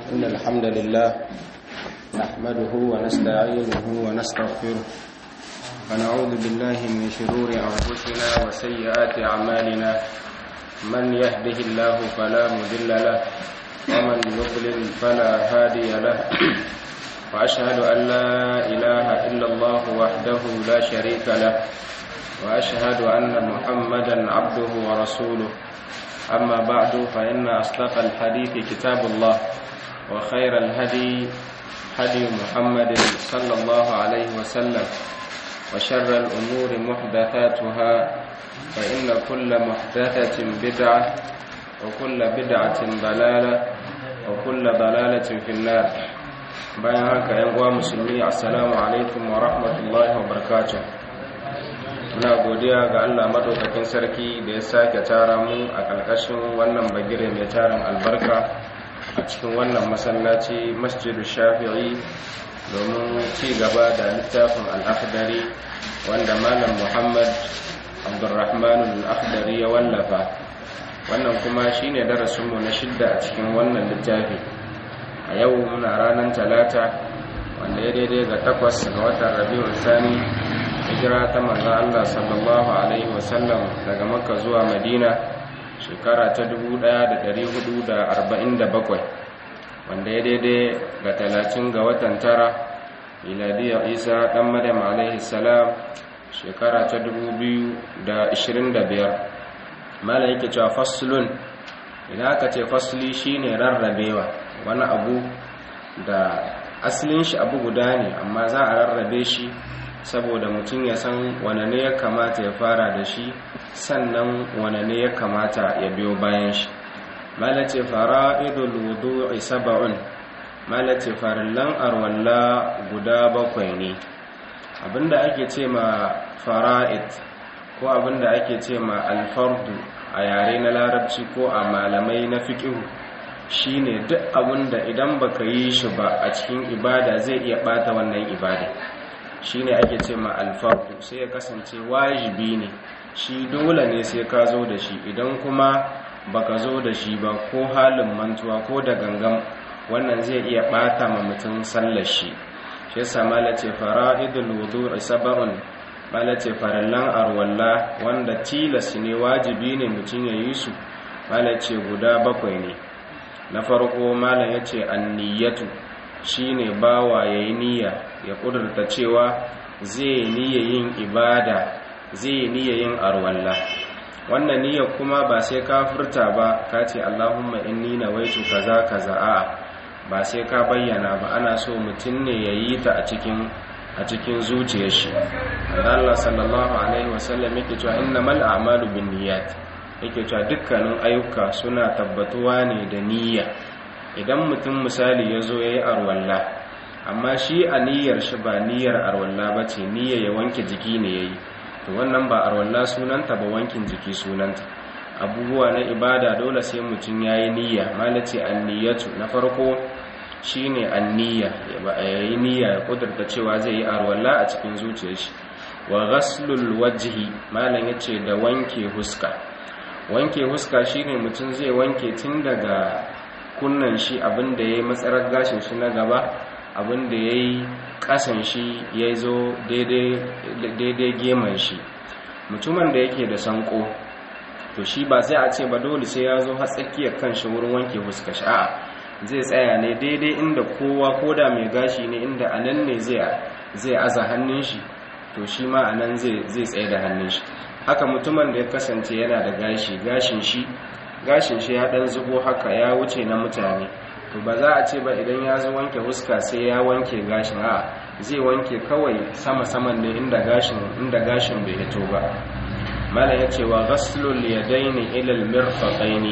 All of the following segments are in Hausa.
إن الحمد لله نحمده ونستعينه ونستغفره ونعوذ بالله من شرور أنفسنا وسيئات أعمالنا من يهده الله فلا مضل له ومن يضلل فلا هادي له وأشهد أن لا إله إلا الله وحده لا شريك له وأشهد أن محمدا عبده ورسوله أما بعد فإن أصدق الحديث كتاب الله وخير الهدي هدي محمد صلى الله عليه وسلم وشر الأمور محدثاتها فإن كل محدثة بدعة وكل بدعة ضلالة وكل ضلالة في النار bayan haka yan uwa musulmi assalamu alaikum wa rahmatullahi wa barakatuh muna godiya ga Allah madaukakin sarki da ya sake tara mu a ƙarƙashin wannan bagire mai tarin albarka a cikin wannan masallaci masjidu shafi'i domin ci gaba da littafin al'akhdari wanda malam muhammad abdurrahman al'akhdari ya wallafa wannan kuma shine darasinmu na shidda a cikin wannan littafi a yau muna ranar talata wanda ya daidai ga takwas ga watan rabi'ul sani hijira ta manzan Allah sallallahu Alaihi wasallam daga makka zuwa madina shekara ta 1447 wanda ya daidai ga talatin ga watan tara miladiyar isa ɗan madam alaihi salam shekara ta 2025 mala yake cewa faslun idan aka ce fasli shine rarrabewa wani abu da asalin shi abu guda ne amma za a rarrabe shi saboda mutum ya san wane ne ya kamata ya fara da shi sannan wane ne ya kamata ya biyo bayan shi malace fara'idul wudu'i sab'un malace farillan arwalla guda bakwai ne abinda ake ce ma fara'id ko abinda ake ce ma alfardu a yare na larabci ko a malamai na fiqh shine duk abinda idan baka yi shi ba a cikin ibada zai iya bata wannan ibada shine ake ce ma alfardu sai ya kasance wajibi ne shi dole ne sai ka zo da shi idan kuma baka zo da shi ba ko halin mantuwa ko da gangan wannan zai iya bata ma mutum sallar shi shi yasa malace fara'idul wudu'i sab'un malace farallan arwalla wanda tilas ne wajibi ne mutum ya yi su malace guda bakwai ne na farko malam yace anniyatu shine bawa yayi niyya ya kudurta cewa zai niyya yin ibada zai niyya yin arwalla wannan niyya kuma ba sai ka furta ba ka ce Allahumma inni nawaitu kaza kaza a ba sai ka bayyana ba ana so mutum ne ya yi ta a cikin a cikin zuciyar shi Allah sallallahu alaihi wasallam yake cewa innamal a'malu binniyat yake cewa dukkanin ayyuka suna tabbatuwa ne da niyya idan mutum misali ya zo ya yi arwalla amma shi a niyyar shi ba niyyar arwalla ba ce niyya ya wanke jiki ne ya yi to wannan ba arwalla sunanta ba wankin jiki sunanta abubuwa na ibada dole sai mutum ya yi niyya malace anniyatu na farko shi ne anniya ya yi niyya ya kudurta cewa zai yi arwalla a cikin zuciyar shi wa ghaslul wajhi malam ya ce da wanke huska wanke huska shine mutum zai wanke tun daga kunnan shi abinda ya yi matsarar gashin shi na gaba abinda ya yi kasan shi ya zo daidai geman shi mutumin da yake da sanko to shi ba sai a ce ba dole sai ya zo har tsakiyar kan shi wurin wanke fuska shi a'a zai tsaya ne daidai inda kowa koda mai gashi ne inda anan ne zai aza hannun shi to shi ma anan zai tsaye da hannun shi haka mutumin da ya kasance yana da gashi gashin shi gashin shi ya dan zubo haka ya wuce na mutane to ba za a ce ba idan ya zo wanke huska sai ya wanke gashin a zai wanke kawai sama-saman ne inda gashin inda gashin bai hito ba mala ya ce wa ghaslul yadaini ila almirfaqaini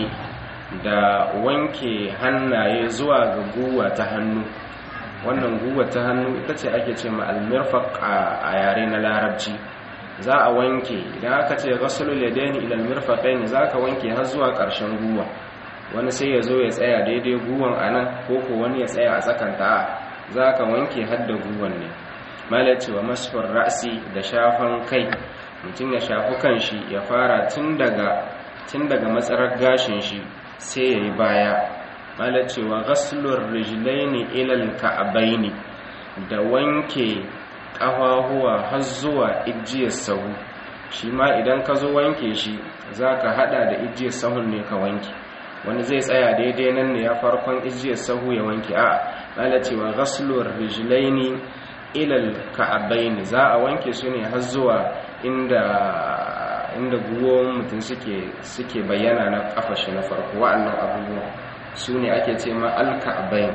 da wanke hannaye zuwa ga guwa ta hannu wannan guwa ta hannu ita ce ake ce ma almirfaq a yare na larabci za a wanke idan aka ce ghaslul yadaini ila almirfaqaini za ka wanke har zuwa ƙarshen guwa wani sai ya zo ya tsaya daidai guwan a nan ko ko wani ya tsaya a tsakanta za ka wanke hadda guwan ne malaci wa masfar ra'si da shafan kai mutum ya shafi kanshi ya fara tun daga tun daga matsarar gashin shi sai ya yi baya mala cewa ghaslur rijlaini ila al-ka'baini da wanke ƙafafuwa har zuwa ijiyar sahu shi ma idan ka zo wanke shi zaka hada da ijiyar sahun ne ka wanke wani zai tsaya daidai nan ne ya farkon ijiyar sahu ya wanke a mala cewa ghaslur rijlaini ila al-ka'baini za a wanke su ne har zuwa inda inda guwon mutum suke suke bayyana na kafashi na farko wa'annan abubuwa su ne ake ce ma alka'abain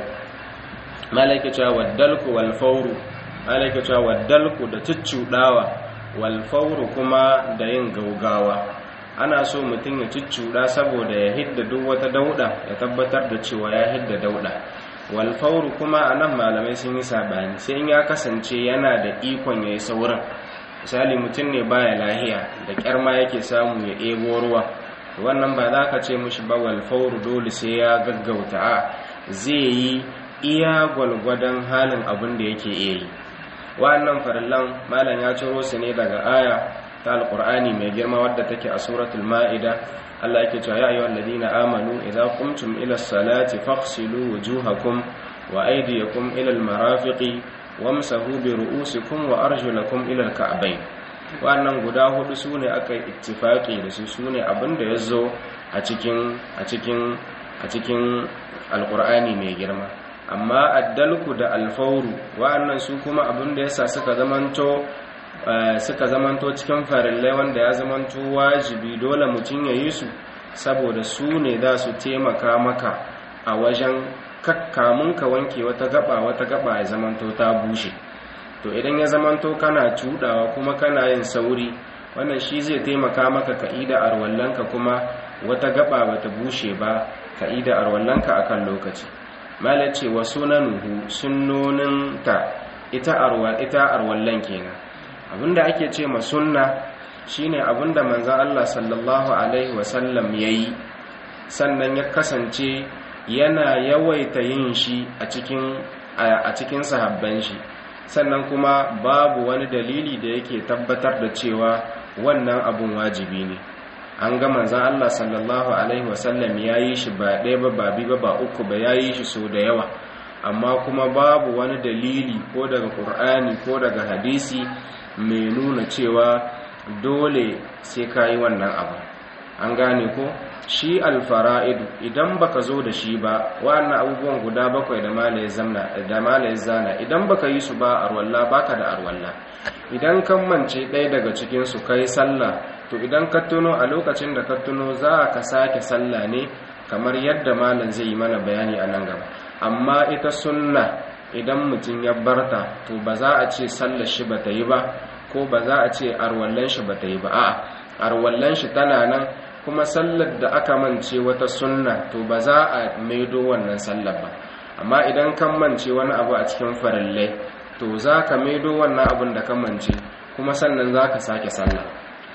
malaika cewa waddalku wal fawru malaika cewa waddalku da cuccudawa wal fawru kuma da yin gaugawa ana so mutum ya cuccuda saboda ya hidda duk wata dauda ya tabbatar da cewa ya hidda dauda wal fawru kuma anan malamai sun yi sabani sai in ya kasance yana da ikon yayi sauran misali mutum ne baya lahiya da kyar ma yake samu ya ebo ruwa wannan ba za ka ce mushi ba walfauru dole sai ya gaggauta a zai yi iya gwalgwadon halin abin da yake iya yi wa'annan farillan malam ya ciro su ne daga aya ta alkur'ani mai girma wadda take a suratul ma'ida Allah yake cewa ya ayyuhal ladina amanu idza qumtum ila salati faghsilu wujuhakum wa aydiyakum ila al-marafiqi wamsahu bi ru'usikum wa arjulakum ila al-ka'bayn wannan guda hudu sune aka ittifaki da su sune abinda yazo a cikin a cikin a cikin alqur'ani mai girma amma addalku da alfauru wa'annan su kuma abinda yasa suka zamanto suka zamanto cikin farillai wanda ya zamanto wajibi dole mutum ya yi su saboda su ne za su taimaka maka a wajen kakkamun ka wanke wata gaba wata gaba ya zamanto ta bushe to idan ya zamanto kana cudawa kuma kana yin sauri wannan shi zai taimaka maka ka'ida arwallanka kuma wata gaba bata bushe ba ka'ida arwallanka akan lokaci malace wa sunanuhu sunnonin ta ita arwa ita arwallan kenan abinda ake ce ma sunna shine abinda manzon Allah sallallahu alaihi wasallam yayi sannan ya kasance yana yawaita yin shi a cikin a cikin sahabban shi sannan kuma babu wani dalili da yake tabbatar da cewa wannan abun wajibi ne an ga manzon Allah sallallahu alaihi wasallam yayi shi ba ɗaya ba ba biyu ba ba uku ba yayi shi so da yawa amma kuma babu wani dalili ko daga Qur'ani ko daga hadisi mai nuna cewa dole sai ka yi wannan abu an gane ko shi alfara'idu idan baka zo da shi ba wa'annan abubuwan guda bakwai da malaye zamna da malaye zana idan baka yi su ba arwalla baka da arwalla idan kan mance ɗaya daga cikin su kai sallah to idan ka tuno a lokacin da ka tuno za ka sake sallah ne kamar yadda malam zai yi mana bayani a nan gaba amma ita sunna idan mutum ya barta to ba za a ce sallar shi ba ta yi ba ko ba za a ce arwallan shi ba ta yi ba a'a arwallan shi tana nan kuma sallar da aka mance wata sunna to ba za a maido wannan sallar ba amma idan kan mance wani abu a cikin farillai to za ka maido wannan abun da ka mance kuma sannan za ka sake sallah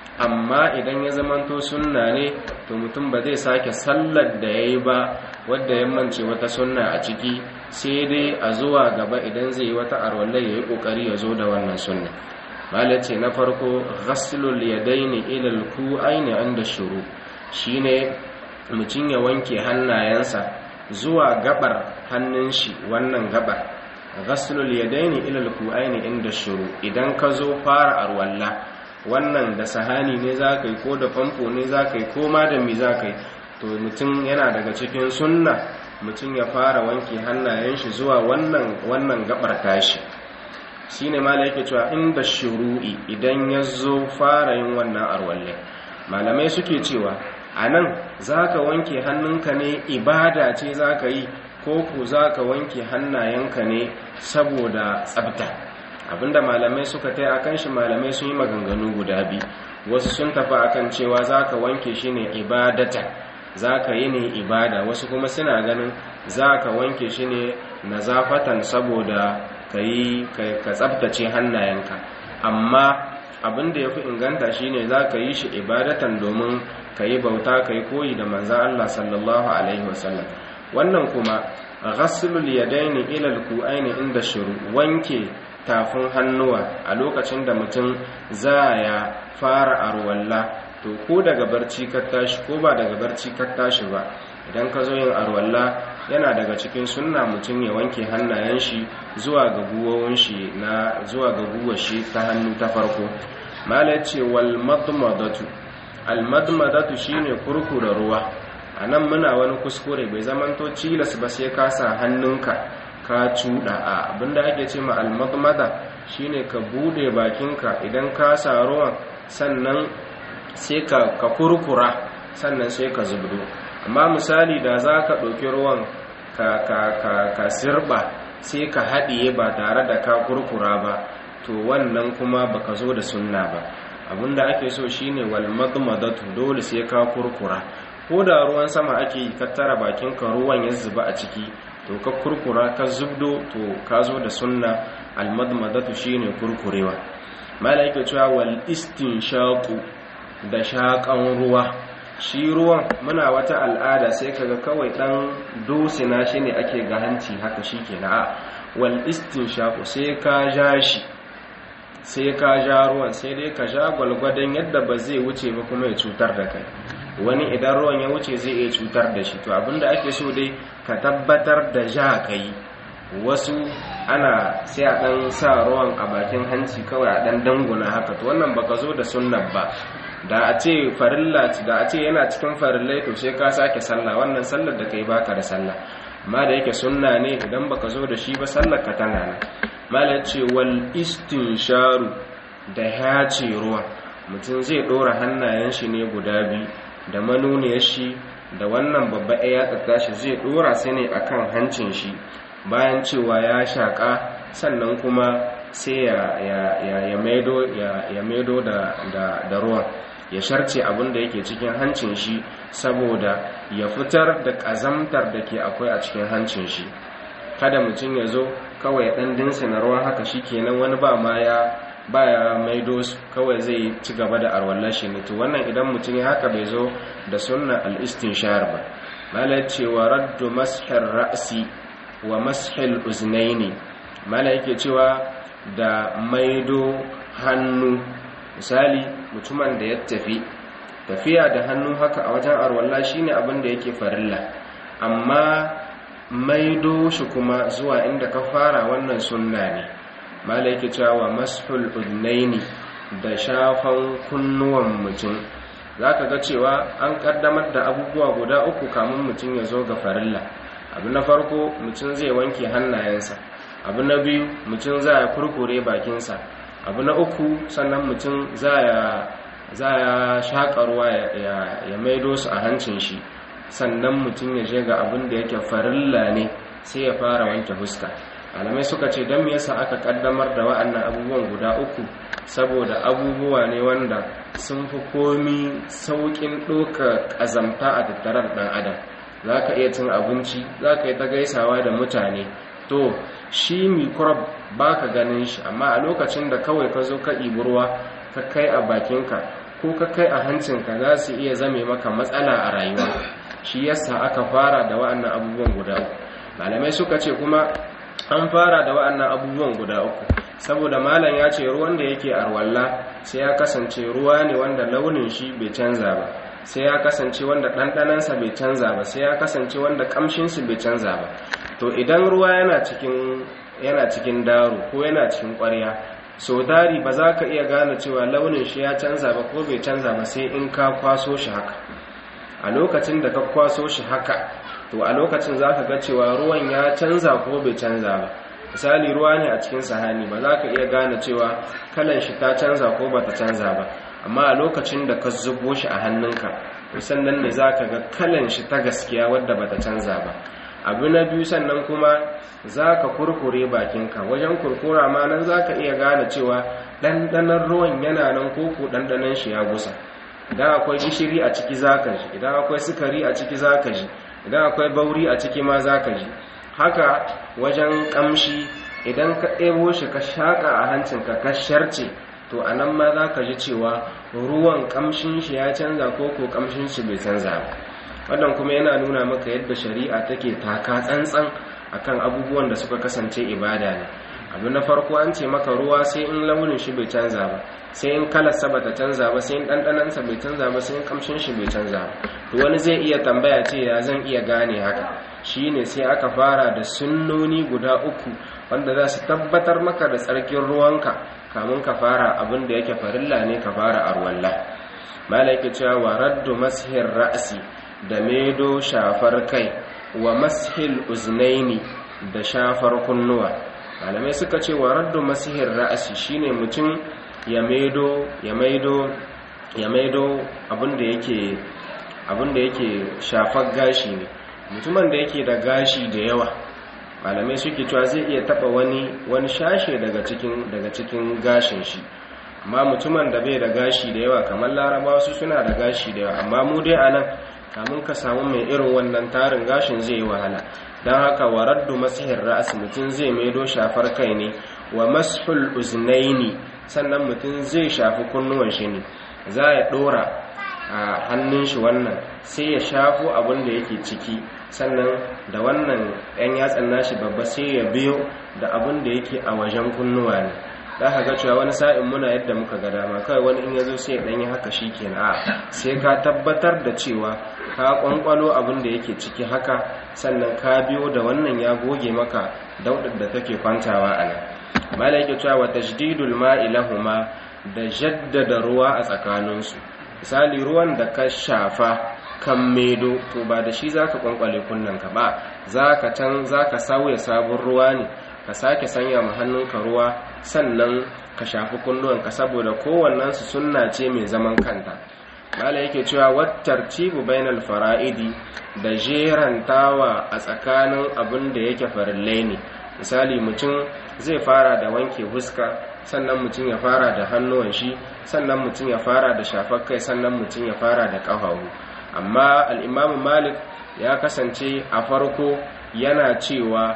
amma idan ya zamanto sunna ne to mutum ba zai sake sallar da ya yi ba wadda ya mance wata sunna a ciki sai dai a zuwa gaba idan zai yi wata arwallai ya yi ƙoƙari ya zo da wannan sunna malace na farko ghaslul yadaini ila al-ku'aini inda shuru shine mutum ya wanke hannayensa zuwa gabar hannun shi wannan gabar ghaslul yadaini ila al-ku'aini inda shuru idan ka zo fara arwalla wannan da sahani ne zakai ko da famfo ne zakai ko ma da mi zakai to mutum yana daga cikin sunna mutum ya fara wanke hannayen shi zuwa wannan wannan gabar tashi shine mala yake cewa inda shuru'i idan ya zo fara yin wannan arwalle malamai suke cewa a nan za ka wanke hannunka ne ibada ce za ka yi ko ku za ka wanke hannayenka ne saboda tsabta abinda malamai suka tai akan shi malamai sun yi maganganu guda biyu wasu sun tafi akan cewa za ka wanke shi ne ibadata za ka yi ne ibada wasu kuma suna ganin za ka wanke shi ne nazafatan saboda ka yi ka tsabtace hannayenka amma abin da ya fi inganta shine za ka yi shi ibadatan domin ka yi bauta ka yi koyi da manzan Allah sallallahu alaihi wasallam wannan kuma ghaslul yadaini ila alku'aini inda shuru wanke tafin hannuwa a lokacin da mutum za ya fara arwalla to ko daga barci ka tashi ko ba daga barci ka tashi ba idan ka zo yin arwalla yana daga cikin sunna mutum ya wanke hannayen shi zuwa ga guwowin shi na zuwa ga guwar shi ta hannu ta farko mala ce wal madmadatu al madmadatu shine kurkura ruwa anan muna wani kuskure bai zamanto cilas ba sai ka sa hannunka ka cuda a abinda ake ce ma al madmada shine ka bude bakinka idan ka sa ruwan sannan sai ka kurkura sannan sai ka zubdo amma misali da za ka ɗauki ruwan ka, ka, ka, ka sirba sai ka haɗiye ba tare da ka kurkura ba to wannan kuma baka zo da sunna ba abinda ake so shine wal madmadatu dole sai ka kurkura ko da ruwan sama ake yi ka tara bakinka ruwan ya zuba a ciki to ka kurkura ka zubdo to ka zo da sunna al madmadatu shine kurkurewa malaika cewa wal istinshaqu da shaƙan ruwa shi ruwan muna wata al'ada sai kaga kawai dan dosina shi ne ake ga hanci haka shi ke na wal shaku sai ka ja shi sai ka ja ruwan sai dai ka ja gwalgwadon yadda ba zai wuce ba kuma ya cutar da kai wani idan ruwan ya wuce zai iya cutar da shi to abinda ake so dai ka tabbatar da ja kai wasu ana sai a dan sa ruwan a bakin hanci kawai a dan danguna haka to wannan baka zo da sunnan ba da a ce farilla da a ce yana cikin farillai to sai ka sake sallah wannan sallar da kai baka da sallah amma da yake sunna ne idan baka zo da shi ba sallar ka tana nan mala ce wal istinsharu da hace ruwa mutum zai dora hannayen shi ne guda biyu da manuniyar shi da wannan babba ya tsaka shi zai dora sai ne akan hancin shi bayan cewa ya shaka sannan kuma sai ya maido da ruwan ya sharce abin da yake cikin hancin shi saboda ya fitar da ƙazamtar da ke akwai a cikin hancin shi kada mutum ya zo kawai ɗan dinsa na ruwan haka shi kenan wani ba ma ya baya maido su kawai zai ci gaba da arwallar shi ne to wannan idan mutum ya haka bai zo da sunna al-istinshar ba malai cewa raddu mashir ra'si wa mashil uznaini mala yake cewa da maido hannu misali mutumin da ya tafi tafiya da hannu haka a wajen arwalla shine abin da yake farilla amma maido shi kuma zuwa inda ka fara wannan sunna ne mala yake cewa mashul udnaini da shafan kunnuwan mutum za ka ga cewa an kaddamar da abubuwa guda uku kamun mutum ya zo ga farilla abu na farko mutum zai wanke hannayensa abu na biyu mutum za ya kurkure bakinsa abu na uku sannan mutum za ya shaƙa ruwa ya maido su a hancin shi sannan mutum ya je ga abin da yake farilla ne sai ya fara wanke fuska alamai suka ce don me yasa aka kaddamar da wa'annan abubuwan guda uku saboda abubuwa ne wanda sun fi komi sauƙin ɗoka ƙazamta a tattarar ɗan adam za ka iya cin abinci za ka yi ta gaisawa da mutane to shi microbe ba ka ganin shi amma a lokacin da kawai ka zo ka ruwa ka kai a bakinka ko ka kai a hancinka za su iya zame maka matsala a rayuwa shi yasa aka fara da wa'annan abubuwan guda uku malamai suka ce kuma an fara da wa'annan abubuwan guda uku saboda malam ya ce ruwan da yake arwalla sai ya kasance ruwa ne wanda launin shi bai canza ba sai ya kasance wanda ɗanɗanansa bai canza ba sai ya kasance wanda ƙamshinsu bai canza ba to idan ruwa yana cikin yana cikin daro ko yana cikin ƙwarya so dari ba za ka iya gane cewa launin shi ya canza ba ko bai canza ba sai in ka kwaso shi haka a lokacin da ka kwaso shi haka to a lokacin za ka ga cewa ruwan ya canza ko bai canza ba misali ruwa ne a cikin sahani ba za ka iya gane cewa kalan shi ta canza ko ba ta canza ba amma a lokacin da ka zubo shi a hannunka sannan ne za ka ga kalan shi ta gaskiya wadda ba ta canza ba abu na biyu sannan kuma za ka kurkure bakinka wajen kurkura ma nan za ka iya gane cewa ɗanɗanon ruwan yana nan koko ɗanɗanon shi ya gusa idan akwai gishiri a ciki za ka ji idan akwai sukari a ciki za ka ji idan akwai bauri a ciki ma za ka ji haka wajen ƙamshi idan ka ɗebo shi ka shaƙa a hancinka ka sharce to a nan ma za ka ji cewa ruwan ƙamshin shi ya canza ko ko ƙamshin shi bai canza ba wannan kuma yana nuna maka yadda shari'a take taka tsantsan akan abubuwan da suka kasance ibada ne abu na farko an ce maka ruwa sai in launin shi bai canza ba sai in kalarsa ba ta canza ba sai in ɗanɗanansa bai canza ba sai in kamshin shi bai canza ba to wani zai iya tambaya ce ya zan iya gane haka shine sai aka fara da sunnoni guda uku wanda za su tabbatar maka da tsarkin ruwanka kamun ka fara abin da yake farilla ne ka fara arwalla malaka cewa wa raddu mashir ra'si da medo shafar kai wa mashil uznaini da shafar kunnuwa malamai suka ce wa raddu mashir ra'si shine mutum ya maido ya maido ya maido abin da yake abin da yake shafar gashi ne mutumin da yake da gashi da yawa malamai suke cewa zai iya taba wani wani shashe daga cikin daga cikin gashin shi amma mutumin da bai da gashi da yawa kamar larabawa su suna da gashi da yawa amma mu dai anan kamun ka samu mai irin wannan tarin gashin zai yi wahala don haka wa raddu masihir ra'as mutum zai maido shafar kai ne wa mashul uznaini sannan mutum zai shafi kunnuwan shi ne za ya dora a hannun shi wannan sai ya shafo abin da yake ciki sannan da wannan ɗan yatsan nashi babba sai ya biyo da abin da yake a wajen kunnuwa ne za ka ga cewa wani sa'in muna yadda muka ga dama kawai wani in ya zo sai ya ɗanyi haka shi ke a sai ka tabbatar da cewa ka ƙwanƙwalo abin da yake ciki haka sannan ka biyo da wannan ya goge maka daudar da take kwantawa a nan mala yake cewa wa tajdidul ma'i lahuma da jaddada ruwa a tsakaninsu misali ruwan da ka shafa kan medo to ba da shi zaka kwankwale kunnanka ba zaka can zaka sauya sabon ruwa ne ka sake sanya ma hannunka ruwa sannan ka shafi kunnuwanka saboda kowannensu sunna ce mai zaman kanta mala yake cewa wattartibu bainal fara'idi da jerantawa a tsakanin abin da yake farillai ne misali mutum zai fara da wanke huska sannan mutum ya fara da hannuwan shi sannan mutum ya fara da shafar kai sannan mutum ya fara da ƙafafu amma al'imamu malik ya kasance a farko yana cewa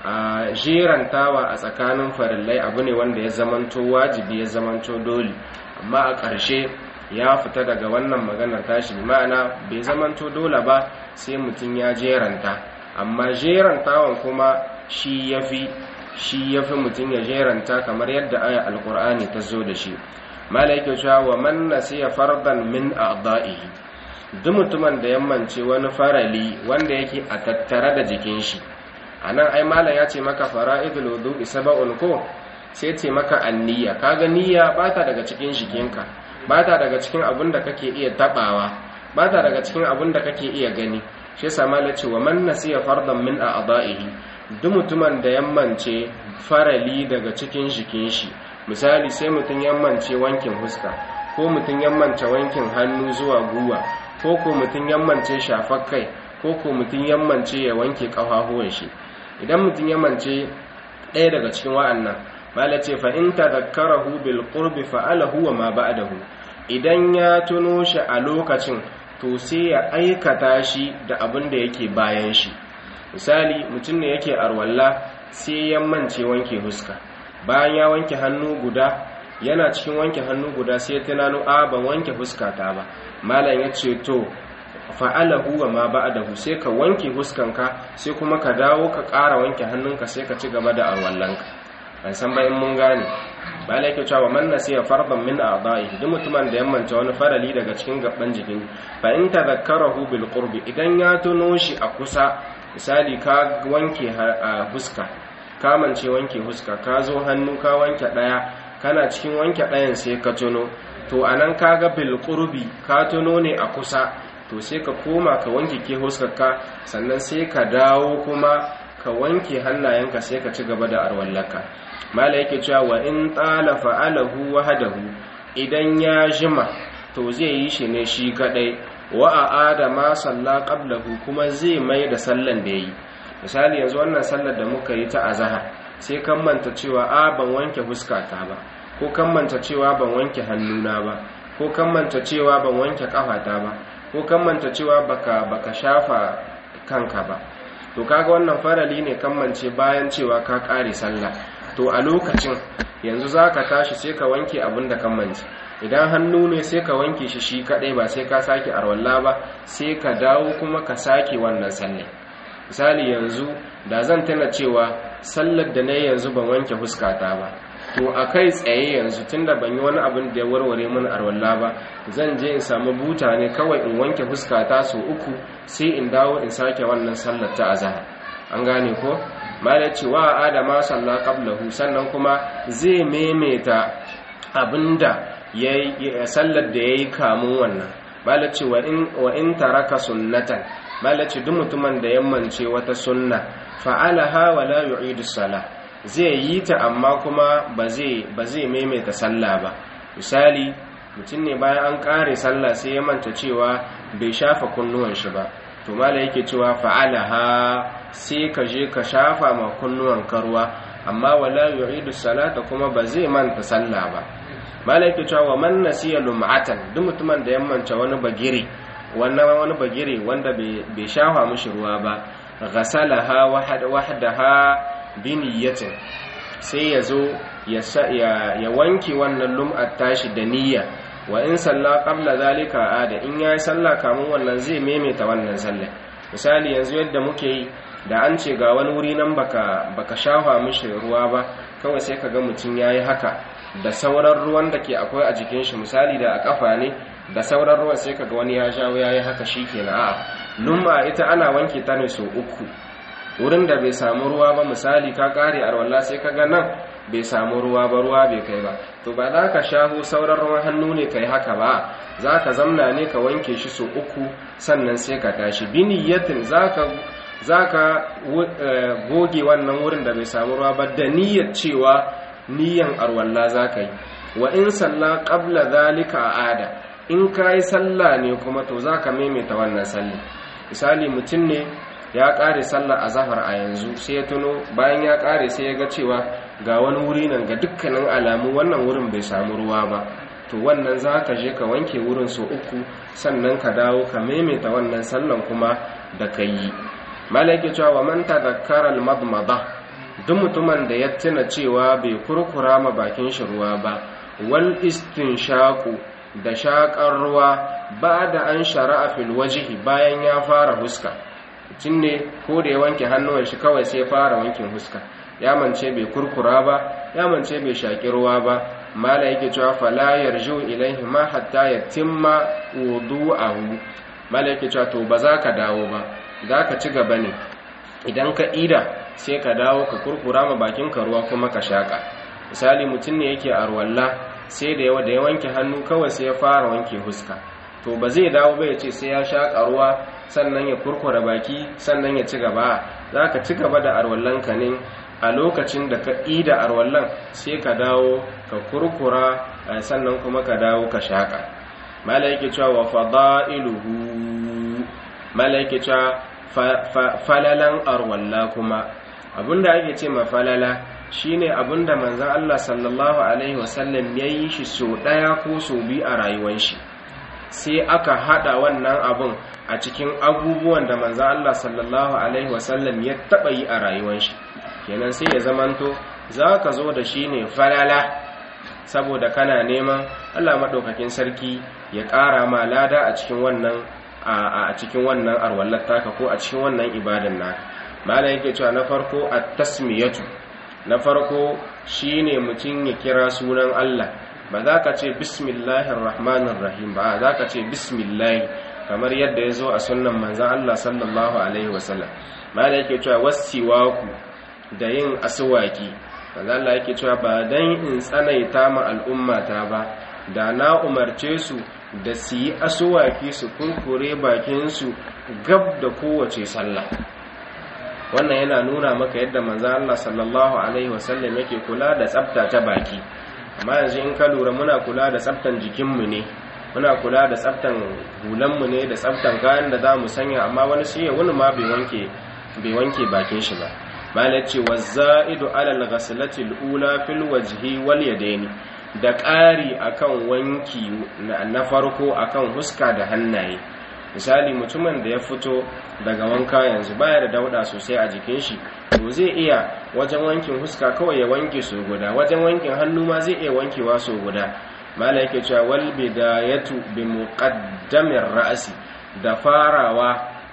a jerantawa a tsakanin farillai abu ne wanda ya zamanto wajibi ya zamanto dole amma a ƙarshe ya fita daga wannan maganar tashi ma'ana bai zamanto dole ba sai mutum ya jeranta amma jerantawan kuma shi ya fi shi ya fi mutum ya jeranta kamar yadda aya alkur'ani ta zo da shi malaike cewa wa man nasiya fardan min a'da'ihi duk mutumin da yammance wani farali wanda yake a tattare da jikin shi anan ai malam ya ce maka fara'idul wudu'i sab'un ko sai ce maka anniya kaga niyya bata daga cikin jikinka bata daga cikin abin da kake iya tabawa bata daga cikin abin da kake iya gani shi yasa malam ce wa man nasiya fardan min a'da'ihi duk mutumin da yammance farali daga cikin jikin shi misali sai mutum yammance wankin huska ko mutum yammance wankin hannu zuwa guwa ko ko mutum yammance shafar kai ko ko mutum yammance ya wanke ƙafafuwan shi idan mutum yammance ɗaya daga cikin wa'annan mala ce fa in tadhakkarahu bil qurbi fa'alahu wa ma ba'dahu idan ya tuno shi a lokacin to sai ya aikata shi da abin da yake bayan shi misali mutum ne yake arwalla sai ya mance wanke huska bayan ya wanke hannu guda yana cikin wanke hannu guda sai ya tunano a ban wanke huska ta ba malam ya ce to fa'alahu wa ma ba'dahu sai ka wanke huskanka sai kuma ka dawo ka ƙara wanke hannunka sai ka ci gaba da arwallanka ban san ba in mun gane malam yake cewa man nasiya fardan min a'dahi duk mutumin da ya manta wani farali daga cikin gaban jikin fa in tadhakkarahu bil qurbi idan ya tuno shi a kusa misali ka wanke huska ka mance wanke huska ka zo hannu ka wanke daya kana cikin wanke dayan sai ka tuno to anan kaga bil qurbi ka tuno ne a kusa to sai ka koma ka wanke ke huskarka sannan sai ka dawo kuma ka wanke hannayenka sai ka ci gaba da arwallaka mala yake cewa wa in tala fa'alahu wahdahu idan ya jima to zai yi shi ne shi kadai wa a'ada ma salla qablahu kuma zai mai da sallan da yayi misali yanzu wannan sallar da muka yi ta azhar sai kan manta cewa a ban wanke fuskata ba ko kan manta cewa ban wanke hannuna ba ko kan manta cewa ban wanke kafata ba ko kan manta cewa baka baka shafa kanka ba to kaga wannan farali ne kan mance bayan cewa ka kare sallah to a lokacin yanzu zaka tashi sai ka wanke abin da kan mance idan hannu ne sai ka wanke shi shi kadai ba sai ka sake arwalla ba sai ka dawo kuma ka sake wannan sallah misali yanzu da zan tana cewa sallar da na yanzu ban wanke fuskata ba to a kai tsaye yanzu tunda ban yi wani abin da ya warware mun arwalla ba zan je in samu buta ne kawai in wanke fuskata su uku sai in dawo in sake wannan sallar ta azhar an gane ko mala cewa adama salla qablahu sannan kuma zai maimaita abinda yayi sallar da yayi kamun wannan mala ce wa in wa in taraka sunnatan mala ce duk mutumin da yammance wata sunna fa'alaha wa la yu'idu salah zai yi ta amma kuma ba zai maimaita sallah ba misali mutum ne bayan an kare sallah sai ya manta cewa bai shafa kunnuwan shi ba to mala yake cewa fa'alaha sai ka je ka shafa ma kunnuwan karwa amma wala yu'idu salata kuma ba zai manta sallah ba mala yake cewa wa man nasiya lum'atan duk mutumin da ya manta wani bagire wannan wani bagire wanda bai shafa mishi ruwa ba ghasalaha wahdaha biniyatin sai ya zo ya wanke wannan lum'ar tashi da niyya wa in salla qabla zalika ada in yayi salla kamun wannan zai maimaita wannan sallah misali yanzu yadda muke yi da an ce ga wani wuri nan baka baka shafa mishi ruwa ba kawai sai kaga mutum yayi haka da sauran ruwan da ke akwai a jikin shi misali da a kafa ne da sauran ruwan sai kaga wani ya jawo yayi haka shikenan a'a lum'a ita ana wanke ta ne sau uku wurin da bai samu ruwa ba misali ka kare arwalla sai ka ga nan bai samu ruwa ba ruwa bai kai ba to ba za ka shaho sauran ruwan hannu ne kai haka ba za ka zamna ne ka wanke shi so uku sannan sai ka tashi biniyatin za ka goge wannan wurin da bai samu ruwa ba da niyyar cewa niyyan arwalla za ka yi wa in salla qabla zalika ada in ka yi sallah ne kuma to za ka maimaita wannan sallah misali mutum ne ya ƙare sallar azahar a yanzu sai ya tuno bayan ya ƙare sai ya ga cewa ga wani wuri nan ga dukkanin alamu wannan wurin bai samu ruwa ba to wannan za ka je ka wanke wurin so uku sannan ka dawo ka maimaita wannan sallan kuma da ka yi malaki cewa wa man tadhakkara al-madmada duk mutumin da ya tuna cewa bai kurkura ma bakin shi ruwa ba wal istinshaqu da shakar ruwa ba da an shara'a fil wajhi bayan ya fara huska mutum ne ko da ya wanke hannuwan shi kawai sai fara wankin huska ya mance bai kurkura ba ya mance bai shaki ruwa ba mala yake cewa fala yarju ilaihi ma hatta yatimma wudu'ahu mala yake cewa to ba za ka dawo ba za ka ci gaba ne idan ka ida sai ka dawo ka kurkura ma bakin ka ruwa kuma ka shaka misali mutum ne yake arwalla sai da yawa da ya wanke hannu kawai sai ya fara wanke huska to ba zai dawo ba ya ce sai ya shaƙa ruwa sannan ya kurkura baki sannan ya ci gaba za ka ci gaba da arwallanka ne a lokacin da ka ida arwallan sai ka dawo ka kurkura sannan kuma ka dawo ka shaƙa mala yake cewa wa fada'iluhu mala yake cewa falalan arwalla kuma abinda ake ce ma falala shine abinda manzon Allah sallallahu alaihi wasallam yayi shi so daya ko so biyu a rayuwar shi sai aka hada wannan abun a cikin abubuwan da manzan Allah sallallahu Alaihi wasallam ya taɓa yi a rayuwar shi kenan sai ya zamanto za ka zo da shi ne falala saboda kana neman Allah maɗaukakin sarki ya ƙara ma lada a cikin wannan a cikin wannan arwallar taka ko a cikin wannan ibadan naka malam yake cewa na farko at-tasmiyatu na farko shine mutum ya kira sunan Allah ba za ka ce bismillahir rahmanir rahim ba za ka ce bismillah kamar yadda ya zo a sunnan manzan Allah sallallahu alaihi wasallam ma da yake cewa wasiwaku da yin asuwaki manzan Allah yake cewa ba dan in tsanaita ma al'ummata ba da na umarce su da su yi asuwaki su kurkure bakinsu gab da kowace sallah wannan yana nuna maka yadda manzan Allah sallallahu alaihi wasallam yake kula da tsafta ta baki amma yanzu in ka lura muna kula da tsaftan jikinmu ne muna kula da tsaftan hulanmu ne da tsaftan kayan da za mu sanya amma wani sai wani ma bai wanke bai wanke bakin shi ba malai ce wazzaidu alal ghaslati alula fil wajhi wal yadaini da ƙari akan wanki na farko akan huska da hannaye misali mutumin da ya fito daga wanka yanzu baya da dauda sosai a jikin shi to zai iya wajen wankin huska kawai ya wanke su guda wajen wankin hannu ma zai iya wankewa su guda mala yake cewa wal bidayatu bi muqaddamir ra'si da farawa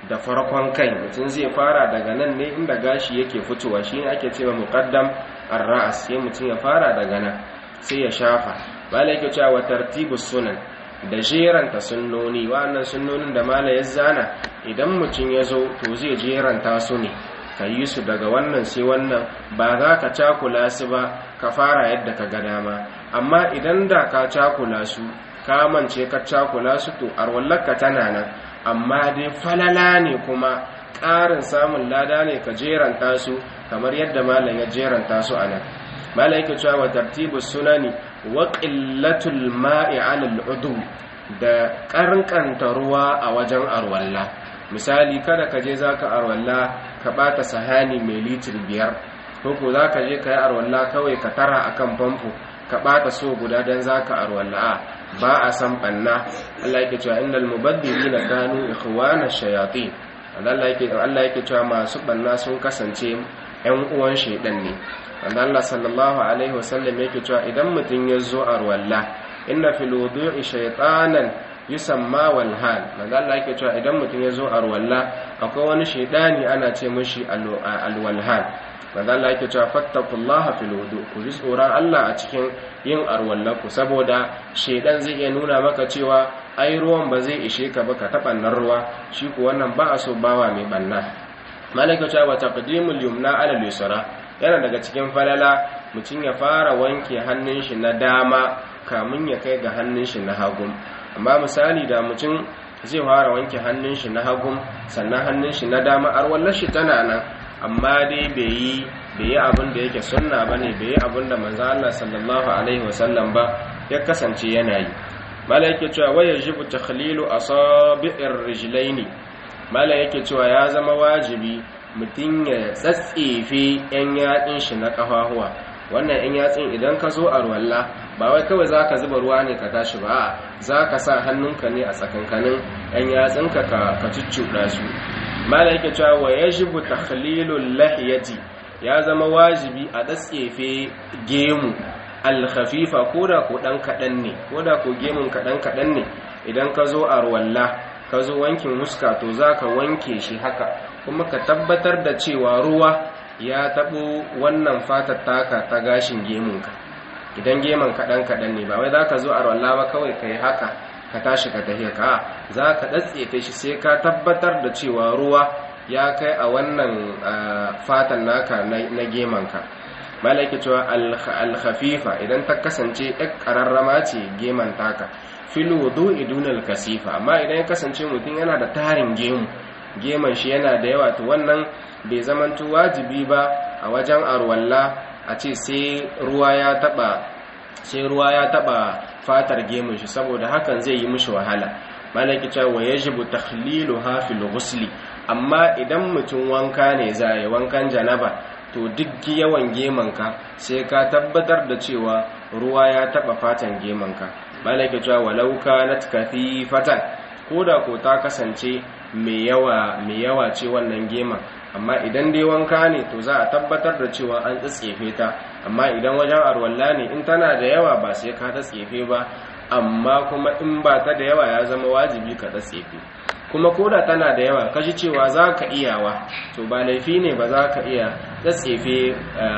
da farkon kai mutum zai fara daga nan ne inda gashi yake fitowa shi ne ake cewa muqaddam ar-ra's sai mutum ya fara daga nan sai ya shafa malai yake cewa tartibus sunan da jeranta sunnoni wa'annan sunnonin da malai ya zana idan mutum ya zo to zai jeranta su ne ka yi su daga wannan sai wannan ba za ka cakula su ba ka fara yadda ka ga dama amma idan da ka cakula su ka mance ka cakula su to arwallarka tana nan amma dai falala ne kuma ƙarin samun lada ne ka jeranta su kamar yadda malam ya jeranta su a nan malam yake cewa wa tartibus sunani wa qillatul ma'i 'ala al da ƙarƙanta ruwa a wajen arwalla misali kada ka je zaka arwalla ka bata sahani mai litir biyar ko ko zaka je ka yi arwalla kawai ka tara akan famfo ka bata so guda dan zaka arwalla ba a san banna Allah yake cewa innal mubaddilina kanu ikhwana shayatin Allah yake Allah yake cewa masu banna sun kasance ƴan uwan shedan ne wanda Allah sallallahu alaihi wasallam yake cewa idan mutun ya zo arwalla inna fil wudu'i shaytanan yusamma wal hal manzo Allah yake cewa idan mutun ya zo arwalla akwai wani shedani ana ce mishi alwalhan manzo Allah yake cewa fattaqullaha fil wudu ku ji tsoron Allah a cikin yin arwallaku saboda shedan zai iya nuna maka cewa ai ruwan ba zai ishe ka ba ka taɓa nan ruwa shi ko wannan ba a so bawa mai banna malaka cewa taqdimul yumna ala al-yusra yana daga cikin falala mutum ya fara wanke hannun shi na dama kamun ya kai ga hannun shi na hagu amma misali da mutum zai fara wanke hannun shi na hagu sannan hannun shi na dama arwallar shi tana nan amma dai bai yi bai yi abin da yake sunna bane bai yi abin da manzo Allah sallallahu alaihi wasallam ba ya kasance yana yi mala yake cewa waya jibu takhlilu asabi'ir rijlaini mala yake cewa ya zama wajibi mutum ya tsatsefe yan yatsin shi na kafahuwa wannan yan yatsin idan ka zo a ruwalla ba wai kawai zaka zuba ruwa ne ka tashi ba zaka sa hannunka ne a tsakankanin yan yatsinka ka ka cuccuɗa su mala yake cewa wa yajibu takhlilul lahiyati ya zama wajibi a tsatsefe gemu alkhafifa koda ko dan kadan ne koda ko gemun kadan kadan ne idan ka zo a ruwalla ka zo wankin huska to zaka wanke shi haka kuma ka tabbatar da cewa ruwa ya tabo wannan fatar taka ta gashin gemunka idan gemun kadan kadan ne ba wai zaka zo a ruwalla ba kawai kai haka ka tashi ka tafi ka zaka datsefe shi sai ka tabbatar da cewa ruwa ya kai a wannan fatan naka na gemanka malaki cewa alkhafifa idan ta kasance ɗan ƙararrama ce geman taka fil wudu'i dunal kasifa amma idan ya kasance mutum yana da tarin gemu geman shi yana da yawa to wannan bai zamanto wajibi ba a wajen arwalla a ce sai ruwa ya taba sai ruwa ya taba fatar gemun shi saboda hakan zai yi mishi wahala malaki cewa yajibu takhliluha fil ghusli amma idan mutum wanka ne zai wankan janaba to duk yawan gemanka sai ka tabbatar da cewa ruwa ya taba fatan gemanka malaka cewa walau kanat kathifatan koda ko ta kasance mai yawa mai yawa ce wannan geman amma idan dai wanka ne to za a tabbatar da cewa an tsatsefe ta amma idan wajen arwalla ne in tana da yawa ba sai ka tsatsefe ba amma kuma in ba ta da yawa ya zama wajibi ka tsatsefe kuma koda tana da yawa kaji cewa za ka iyawa to ba laifi ne ba za ka iya tsatsefe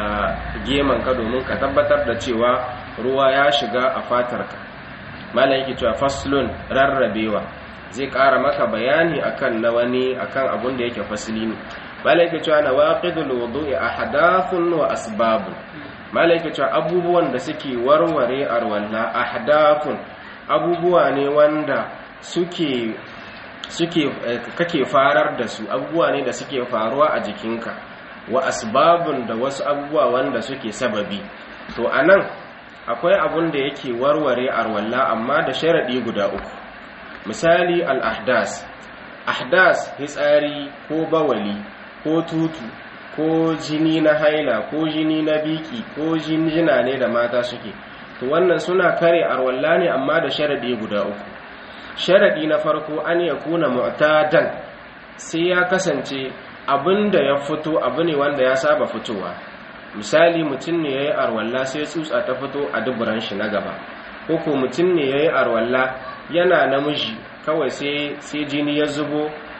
geman ka domin ka tabbatar da cewa ruwa ya shiga a fatarka malam yake cewa faslun rarrabewa zai ƙara maka bayani akan na wani akan abun da yake fasili ne malam yake cewa nawaqidul wudu'i ahdathun wa asbabun malam yake cewa abubuwan da suke warware arwalla ahdathun abubuwa ne wanda suke suke kake farar da su abubuwa ne da suke faruwa a jikinka wa asbabun da wasu abubuwa wanda suke sababi to anan akwai abun da yake warware arwalla amma da sharadi guda uku misali al-ahdas ahdas hitsari ko bawali ko tutu ko jini na haila ko jini na biki ko jinjina ne da mata suke to wannan suna kare arwalla ne amma da sharadi guda uku sharadi na farko an ya kuna mu'tadan sai ya kasance abinda ya fito abu ne wanda ya saba fitowa misali mutum ne yayi arwalla sai tsutsa ta fito a duburan shi na gaba ko ko mutum ne yayi arwalla yana namiji kawai sai sai jini ya zubo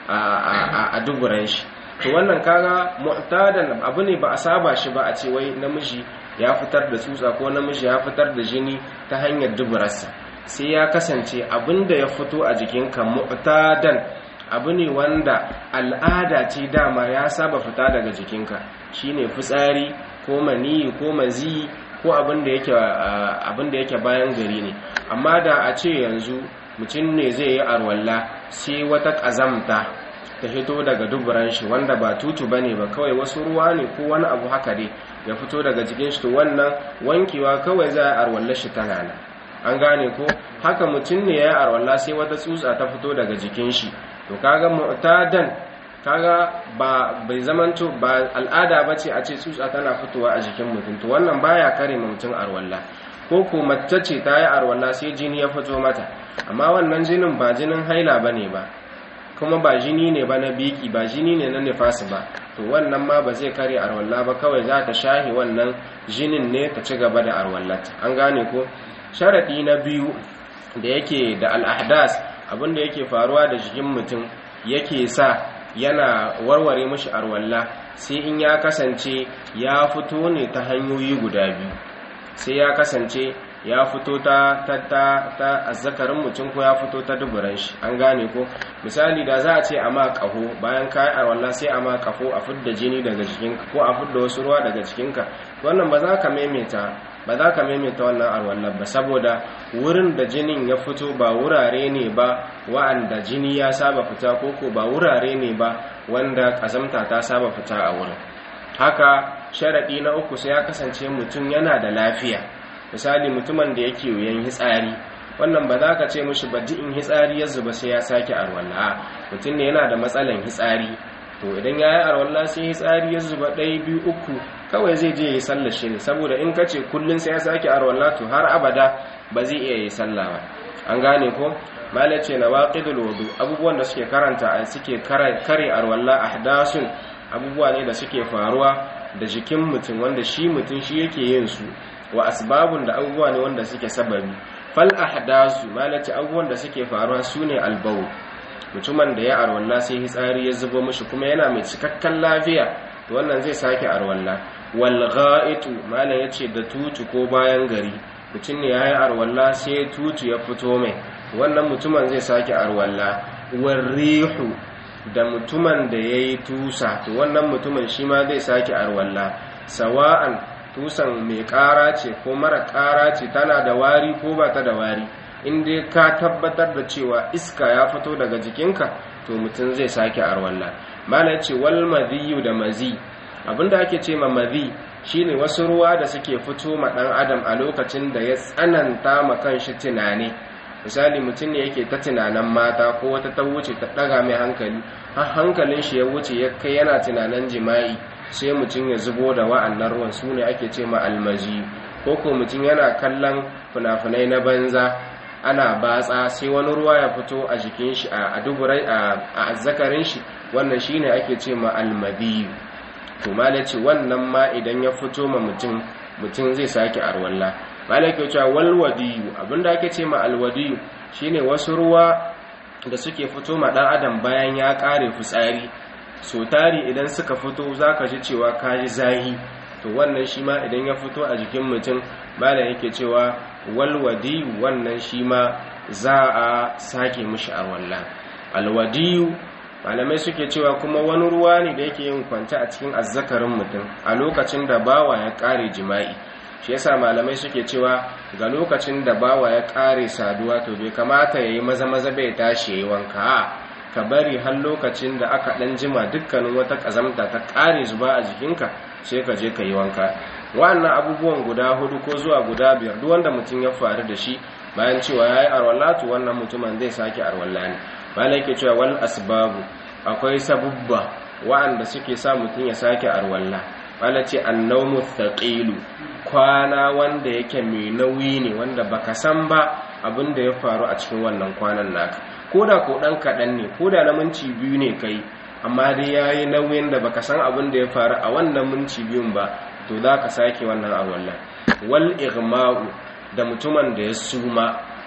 a duburan shi to wannan kaga mu'tadan abu ne ba a saba shi ba a ce wai namiji ya fitar da tsutsa ko namiji ya fitar da jini ta hanyar duburarsa sai ya kasance abinda ya fito a jikinka mu'tadan abu ne wanda al'ada ce dama ya saba fita daga jikinka shine fitsari ko maniyi ko maziyi ko abinda yake abinda yake bayan gari ne amma da a ce yanzu mutum ne zai yi arwalla sai wata ƙazamta ta fito daga duburan shi wanda ba tutu bane ba kawai wasu ruwa ne ko wani abu haka dai ya fito daga jikin shi to wannan wankewa kawai za a arwalla shi tana nan an gane ko haka mutum ne ya yi arwalla sai wata tsutsa ta fito daga jikin shi to kaga mu'tadan kaga ba bai zamanto ba al'ada bace a ce tsutsa tana fitowa a jikin mutum to wannan baya kare mutum arwalla ko ko mace ce ta yi arwalla sai jini ya fito mata amma wannan jinin ba jinin haila bane ba kuma ba jini ne ba na biki ba jini ne na nifasi ba to wannan ma ba zai kare arwalla ba kawai za ta shahi wannan jinin ne ta ci gaba da arwallata an gane ko sharadi na biyu da yake da al'ahdas abinda yake faruwa da jikin mutum yake sa yana warware mashi arwalla sai in ya kasance ya fito ne ta hanyoyi guda biyu sai ya kasance ya fito ta ta ta ta azzakarin mutum ko ya fito ta duburan shi an gane ko misali da za a ce a ma kaho bayan kayi arwalla sai a ma kafo a fidda jini daga jikinka ko a fidda wasu ruwa daga jikinka wannan ba za ka maimaita ba za ka maimaita wannan arwallar ba saboda wurin da jinin ya fito ba wurare ne ba wa'anda jini ya saba fita ko ko ba wurare ne ba wanda kazamta ta saba fita a wurin haka sharaɗi na uku sai ya kasance mutum yana da lafiya misali mutumin da yake yoyon hitsari wannan ba za ka ce mushi ba in hitsari ya zuba sai ya sake arwalla mutum ne yana da matsalan hitsari to idan ya yi arwalla sai hitsari ya zuba ɗaya biyu uku kawai zai je ya yi sallar shi ne saboda in ka ce kullum sai ya sake arwalla to har abada ba zai iya yi sallah ba an gane ko malai ce na waqidul wudu abubuwan da suke karanta a suke kare arwalla ahdasun abubuwa ne da suke faruwa da jikin mutum wanda shi mutum shi yake yin su wa asbabun da abubuwa ne wanda suke sababi fal ahdasu malai ce abubuwan da suke faruwa sune albaul mutumin da ya arwalla sai hitsari ya zubo mishi kuma yana mai cikakken lafiya to wannan zai sake arwalla wal gha'itu malam yace da tutu ko bayan gari mutum ne yayi arwalla sai tutu ya fito mai wannan mutumin zai sake arwalla war rihu da mutumin da yayi tusa to wannan mutumin shi ma zai sake arwalla sawa'an tusan mai ƙara ce ko mara ƙara ce tana da wari ko ba ta da wari in dai ka tabbatar da cewa iska ya fito daga jikinka to mutum zai sake arwalla malai ce wal madhiyu da mazi abinda ake ce ma mazi shine wasu ruwa da suke fito ma dan adam a lokacin da ya tsananta ma kanshi tunani misali mutum ne yake ta tunanin mata ko wata ta wuce ta daga mai hankali har hankalin shi ya wuce ya kai yana tunanin jima'i sai mutum ya zubo da wa'annan ruwan su ne ake ce ma almazi ko ko mutum yana kallon fina-finai na banza ana batsa sai wani ruwa ya fito a jikin shi a duburai a azzakarin shi wannan shine ake ce ma almadiyu to malaci wannan ma idan ya fito ma mutum mutum zai sake arwalla malaka cewa walwadiyu abinda ake ce ma alwadiyu shine wasu ruwa da suke fito ma dan adam bayan ya kare fitsari so tari idan suka fito zaka ji cewa kaji zahi to wannan shi ma idan ya fito a jikin mutum malam yake cewa walwadiyu wannan shi ma za a sake mishi arwalla alwadiyu malamai suke cewa kuma wani ruwa ne da yake yin kwanta a cikin azzakarin mutum a lokacin da bawa ya kare jima'i shi yasa malamai suke cewa ga lokacin da bawa ya kare saduwa to bai kamata yayi maza maza bai tashi yayi wanka ka bari har lokacin da aka dan jima dukkanin wata kazamta ta kare zuba a jikinka sai ka je ka yi wanka wannan abubuwan guda hudu ko zuwa guda biyar duk wanda mutum ya faru da shi bayan cewa yayi arwallatu wannan mutumin zai sake arwalla ne malai yake cewa wal asbabu akwai sabubba wa'anda suke sa mutum ya sake arwalla malai ce annawmu thaqilu kwana wanda yake mai nauyi ne wanda baka san ba abin da ya faru a cikin wannan kwanan naka koda ko dan kadan ne koda na minti biyu ne kai amma dai yayi nauyin da baka san abin da ya faru a wannan minti biyun ba to za ka sake wannan arwallah wal igma'u da mutumin da ya suma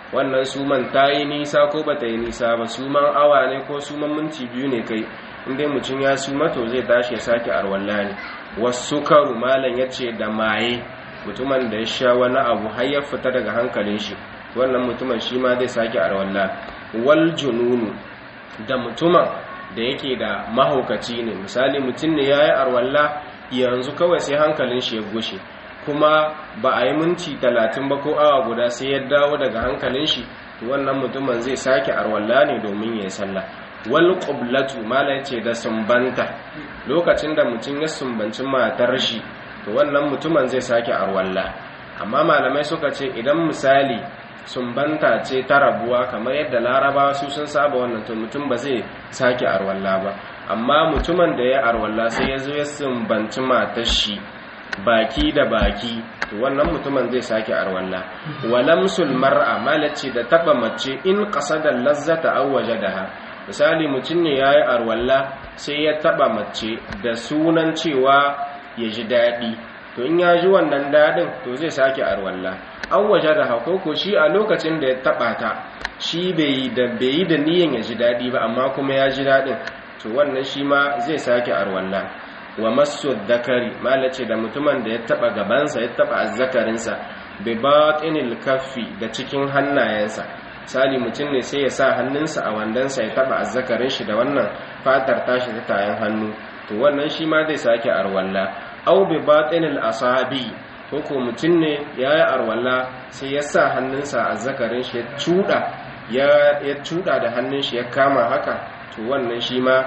wannan suman ta yi nisa ko ba ta yi nisa ba suman awa ne ko suman minti biyu ne kai inda mutum ya suma to zai tashi ya sake arwalla ne wasu karu malam ya ce da maye mutumin da ya sha wani abu har ya fita daga hankalin shi wannan mutumin shi ma zai sake arwalla wal jununu da mutumin da yake da mahaukaci ne misali mutum ne ya yi arwalla yanzu kawai sai hankalin shi ya gushe kuma ba a yi minti talatin ba ko awa guda sai ya dawo daga hankalin shi to wannan mutumin zai sake arwalla ne domin ya yi sallah wal qiblatu mala yace da sumbanta lokacin da mutum ya sumbanci matar shi to wannan mutumin zai sake arwalla amma malamai suka ce idan misali sumbanta ce ta rabuwa kamar yadda larabawa su sun saba wannan to mutum ba zai sake arwalla ba amma mutumin da ya arwalla sai ya zo ya sumbanci matar shi baki da baki to wannan mutumin zai sake arwalla walamsul mar'a malace da taba mace in qasada lazzata aw wajadaha misali mutum ne yayi arwalla sai ya taba mace da sunan cewa ya ji dadi to in ya ji wannan dadin to zai sake arwalla aw wajadaha ko ko shi a lokacin da ya taba ta shi bai da bai da niyyar ya ji dadi ba amma kuma ya ji dadin to wannan shi ma zai sake arwalla wa masu dakari malace da mutumin da ya taba gabansa ya taba azzakarinsa bi batinil kaffi da cikin hannayensa misali mutum ne sai ya sa hannunsa a wandansa ya taba azzakarin shi da wannan fatar tashi ta tayan hannu to wannan shi ma zai sake arwalla aw bi batinil asabi ko ko mutum ne yayi arwalla sai ya sa hannunsa a azzakarin shi ya cuda ya ya cuda da hannun shi ya kama haka to wannan shi ma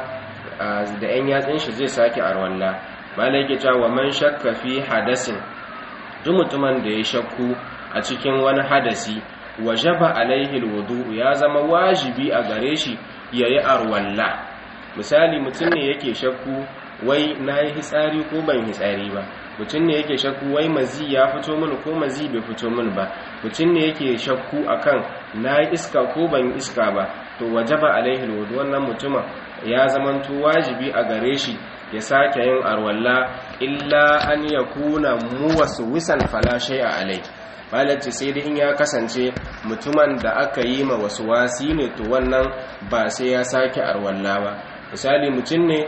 da 'yan yatsun shi zai sake arwalla malai ke cewa man shakka fi hadasin duk mutumin da ya shakku a cikin wani hadasi wajaba alaihi alwudu ya zama wajibi a gare shi yayi arwalla misali mutum ne yake shakku wai nayi hitsari ko ban hitsari ba mutum ne yake shakku wai mazi ya fito mini ko mazi bai fito mini ba mutum ne yake shakku akan nayi iska ko ban iska ba to wajaba alaihi alwudu wannan mutumin ya zamanto wajibi a gare shi ya sake yin arwalla illa an ya kuna muwasu wisan falashe a alai malaci sai dai in ya kasance mutumin da aka yi ma wasu wasi ne to wannan ba sai ya sake arwalla ba misali mutum ne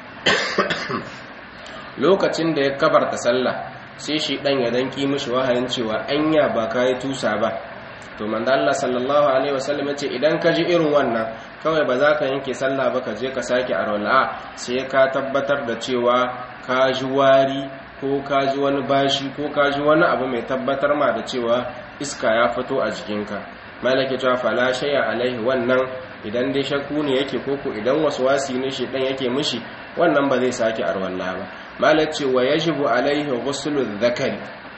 lokacin da ya kabarta sallah sai shi dan ya danki mishi wahayin cewa anya ba ka yi tusa ba to manzo Allah sallallahu alaihi wasallam yace idan ka ji irin wannan kawai ba za ka yanke sallah ba ka je ka sake arwala sai ka tabbatar da cewa ka ji wari ko ka ji wani bashi ko ka ji wani abu mai tabbatar ma da cewa iska ya fito a jikinka malaki cewa fala shay'a alaihi wannan idan dai shakku ne yake koko idan wasu wasi ne shi dan yake mishi wannan ba zai sake arwala ba malaki wa yajibu alaihi ghuslu dhakari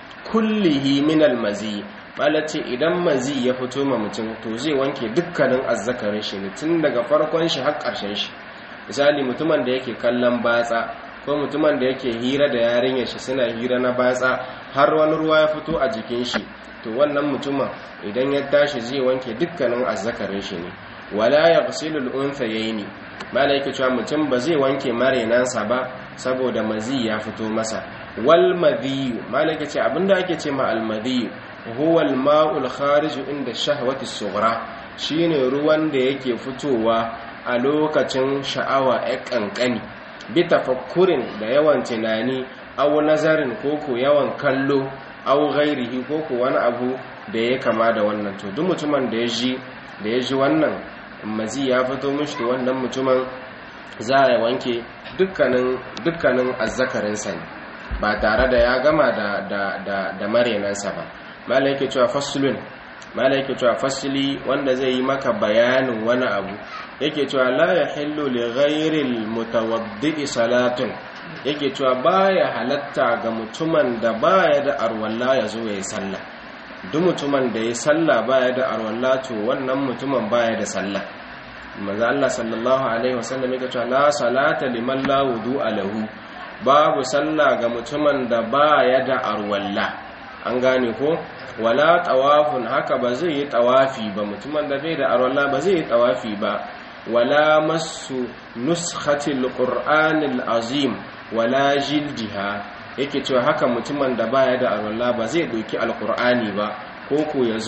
kullihi min almazi malace idan mazi ya fito ma mutum to zai wanke dukkanin azzakarin shi ne tun daga farkon shi har ƙarshen shi misali mutumin da yake kallon batsa ko mutumin da yake hira da yarinyar shi suna hira na batsa har wani ruwa ya fito a jikin shi to wannan mutumin idan ya tashi zai wanke dukkanin azzakarin shi ne wala yaghsilu al-unthayaini malaika cewa mutum ba zai wanke marenansa ba saboda mazi ya fito masa wal madhi malaika ce abinda ake ce ma al madhi huwa al-ma'ul kharij inda shahwati sughra shine ruwan da yake fitowa a lokacin sha'awa ya kankani bi tafakkurin da yawan tunani aw nazarin koko yawan kallo aw ghairihi koko wani abu da ya kama da wannan to duk mutumin da ya ji da ya ji wannan mazi ya fito mishi to wannan mutumin za a wanke dukkanin dukkanin azzakarinsa ne ba tare da ya gama da da da, da marenansa ba mala yake cewa faslun mala yake cewa fasli wanda zai yi maka bayanin wani abu yake cewa la yahillu li ghayril mutawaddi salatun yake cewa baya halatta ga mutumin da baya da arwalla ya zo yayi sallah duk mutumin da yayi sallah baya da arwalla to wannan mutumin baya da sallah manzo Allah sallallahu alaihi wasallam yake cewa la salata liman la wudu'a lahu babu sallah ga mutumin da baya da arwalla an gane ko wala tawafun haka ba zai yi tawafi ba mutumin da bai da arwalla ba zai yi tawafi ba wala masu nuskhatil qur'anil azim wala jildiha yake cewa haka mutumin da baya da arwalla ba zai doki alqur'ani ba ko ko yazo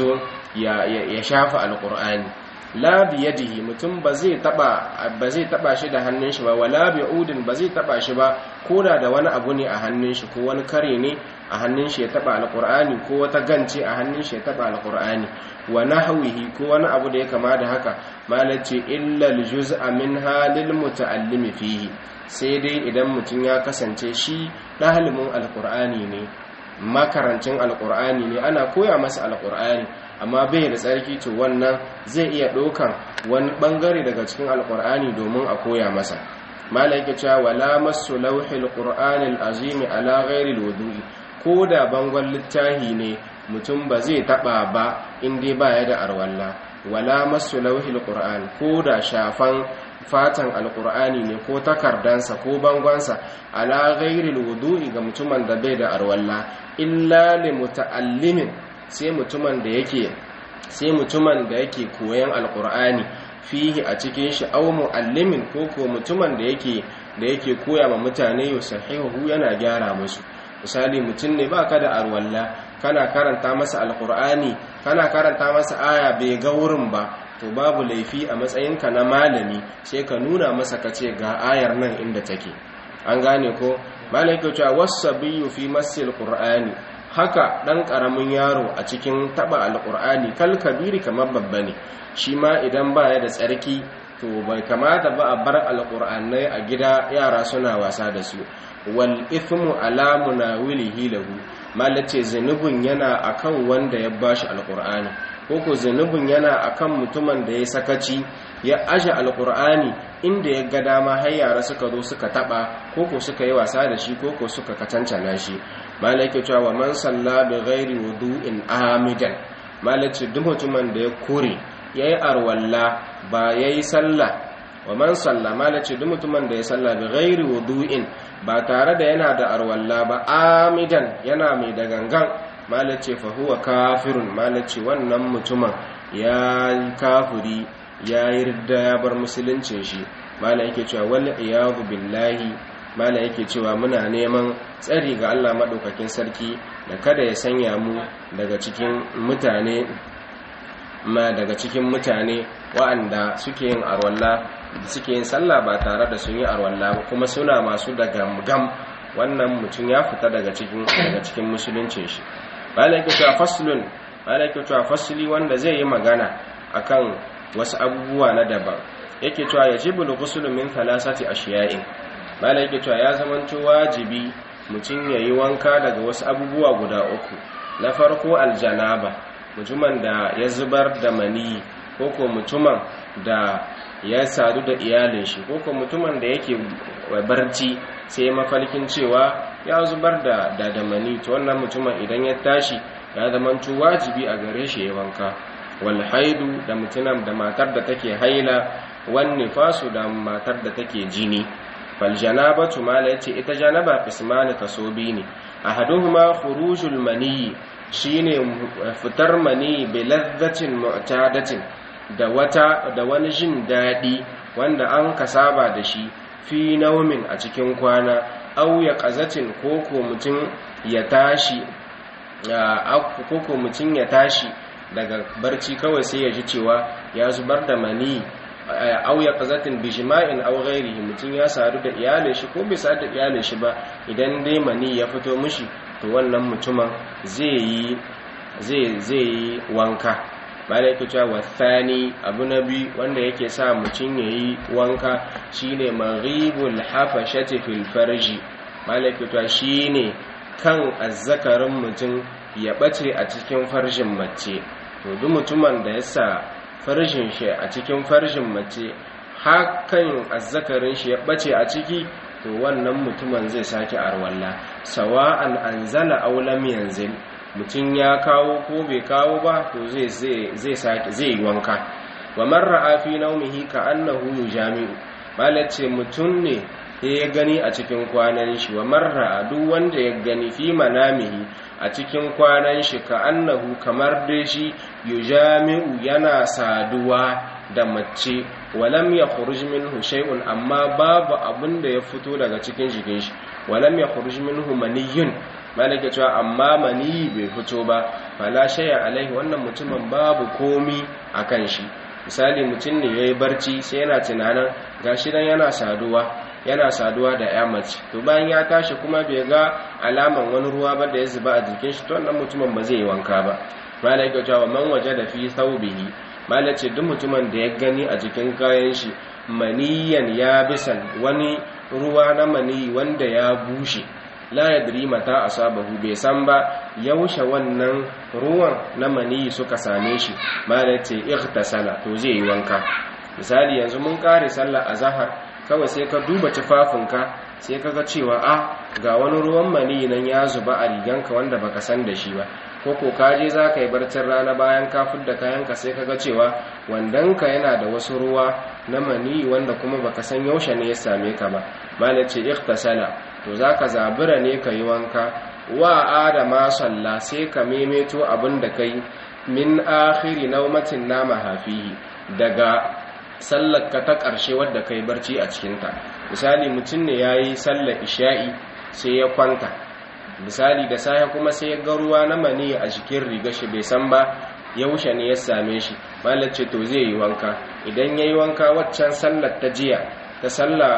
ya ya shafa alqur'ani la biyadihi mutum ba zai taba ba zai taba shi da hannun shi ba wala bi'udin ba zai taba shi ba koda da wani abu ne a hannun shi ko wani kare ne a hannun shi ya taba alqur'ani ko wata gance a hannun shi ya taba alqur'ani wa nahwihi ko wani abu da ya kama da haka malace illa aljuz'a minha lil muta'allimi fihi sai dai idan mutum ya kasance shi ɗalibin alqur'ani ne makarancin alqur'ani ne ana koya masa alqur'ani amma bai da tsarki to wannan zai iya ɗaukan wani ɓangare daga cikin alƙur'ani domin a koya masa malaika cewa wala masu lauhil qur'anil azimi ala ghairi wudu'i ko da bangon littahi ne mutum ba zai taɓa ba in dai ba ya da arwalla wala masu lauhil qur'an ko da shafan fatan alƙur'ani ne ko takardansa ko bangonsa ala ghairi wudu'i ga mutumin da bai da arwalla illa li muta'allimin sai mutumin da yake sai mutumin da yake koyan alkur'ani fihi a cikin shi aw muallimin ko ko mutumin da yake da yake koya ma mutane yusahihu yana gyara musu misali mutum ne baka da arwalla kana karanta masa alkur'ani kana karanta masa aya bai ga wurin ba to babu laifi a matsayinka na malami sai ka nuna masa kace ga ayar nan inda take an gane ko malaika cewa wasabiyu fi masil qur'ani haka ɗan ƙaramin yaro a cikin taɓa alƙur'ani kal kabiri kamar babba ne shi ma idan ba ya da tsarki to bai kamata ba a bar alƙur'anai a gida yara suna wasa da su wal ithmu ala munawilihi lahu malace zanubin yana akan wanda ya bashi alƙur'ani ko ko zanubin yana akan mutumin da ya sakaci ya aje alƙur'ani inda ya ga dama har yara suka zo suka taɓa ko ko suka yi wasa da shi ko ko suka katancana shi malaki cewa wa man salla bi ghairi wudu'in amidan malaci duk mutumin da ya kore yayi arwalla ba yayi sallah wa man salla malaci duk mutumin da ya salla bi ghairi wudu'in ba tare da yana da arwalla ba amidan yana mai da gangan malaci fa huwa kafirun malaci wannan mutumin ya kafiri ya yarda ya bar musuluncin shi malaki cewa wal iyadu billahi mala yake cewa muna neman tsari ga Allah maɗaukakin sarki da kada ya sanya mu daga cikin mutane ma daga cikin mutane wa'anda suke yin arwalla suke yin sallah ba tare da sun yi arwalla ba kuma suna masu da gam wannan mutum ya fita daga cikin daga cikin musuluncin shi mala yake cewa faslun mala yake cewa fasli wanda zai yi magana akan wasu abubuwa na daban yake cewa yajibul ghuslu min thalathati ashiya'in malai yake cewa ya zamanto wajibi mutum ya yi wanka daga wasu abubuwa guda uku na farko aljanaba mutumin da ya zubar da mani ko ko mutumin da ya sadu da iyalin shi ko ko mutumin da yake barci sai mafalkin cewa ya zubar da da mani to wannan mutumin idan ya tashi ya zamanto wajibi a gare shi ya wanka wal haidu da mutumin da matar da take haila wan nifasu da matar da take jini faljanabatu mala yace ita janaba qismani kasobi ne ahaduhuma khurujul mani shine fitar mani bi ladhatin mu'tadatin da wata da wani jin dadi wanda an kasaba da shi fi naumin a cikin kwana aw ya qazatin koko mutun ya tashi koko mutun ya tashi daga barci kawai sai ya ji cewa ya zubar da mani au ya qazatin bi jima'in aw ghairihi mutun ya sadu da iyalin shi ko bai sadu da iyalin shi ba idan dai mani ya fito mishi to wannan mutumin zai yi zai zai yi wanka malai yake cewa wathani abu nabi wanda yake sa mutun yayi wanka shine maghibul hafashati fil farji malai yake cewa shine kan azzakarin mutum ya bace a cikin farjin mace to duk mutumin da ya sa farjin shi a cikin farjin mace hakan azzakarin shi ya bace a ciki to wannan mutumin zai sake arwalla sawa'an anzala aw lam yanzil mutum ya kawo ko bai kawo ba to zai zai sake zai wanka wa man ra'a fi nawmihi ka annahu yujami'u malace mutum ne ya gani a cikin kwanan shi wa marra duk wanda ya gani fi manamihi a cikin kwanan shi ka annahu kamar dai shi yujami'u yana saduwa da mace walam ya khuruj minhu shay'un amma babu abin da ya fito daga cikin jikin shi walam ya khuruj minhu maniyyun malaka cewa amma mani bai fito ba fala shay'a alaihi wannan mutumin babu komi akan shi misali mutum ne yayi barci sai yana tunanin gashi dan yana saduwa yana saduwa da ya mace to bayan ya tashi kuma bai ga alaman wani ruwa ba da ya zuba a jikin shi to wannan mutumin ba zai yi wanka ba malaka cewa man waje da fi thawbihi malace duk mutumin da ya gani a jikin kayan shi maniyan ya bisan wani ruwa na mani wanda ya bushe la yadri mata asabahu bai san ba yaushe wannan ruwan na mani suka same shi malace ightasala to zai yi wanka misali yanzu mun kare sallar azhar kawai sai ka duba tufafinka sai ka ga cewa a ga wani ruwan mani nan ya zuba a riganka wanda baka san da shi ba ko ko ka je za ka yi barcin rana bayan ka da kayanka sai ka ga cewa wandonka yana da wasu ruwa na mani wanda kuma baka san yaushe ne ya same ka ba malam ce ikhtasala to za ka zabura ne ka yi wanka wa adama salla sai ka memeto abin da kai min akhiri naumatin nama hafihi daga sallarka ta ƙarshe wadda kai barci a cikinta misali mutum ne ya yi sallar isha'i sai ya kwanta misali da safe kuma sai ya ga ruwa na mani a jikin riga shi bai san ba yaushe ne ya same shi malar ce to zai yi wanka idan ya yi wanka waccan sallar ta jiya ta sallar